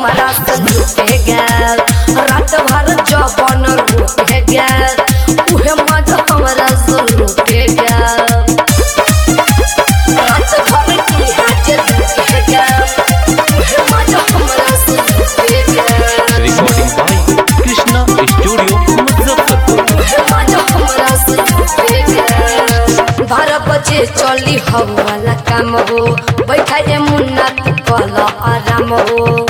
हमारा से लूटे गैल रात भर जवन लूटे गैल उहे मजा हमारा से लूटे गैल रात भर की हाथ लूटे गैल उहे मजा हमारा से लूटे गैल recording by Krishna studio Muzaffarpur बारह बजे चली हम वाला काम हो बैठा जे मुन्ना तू कल आराम हो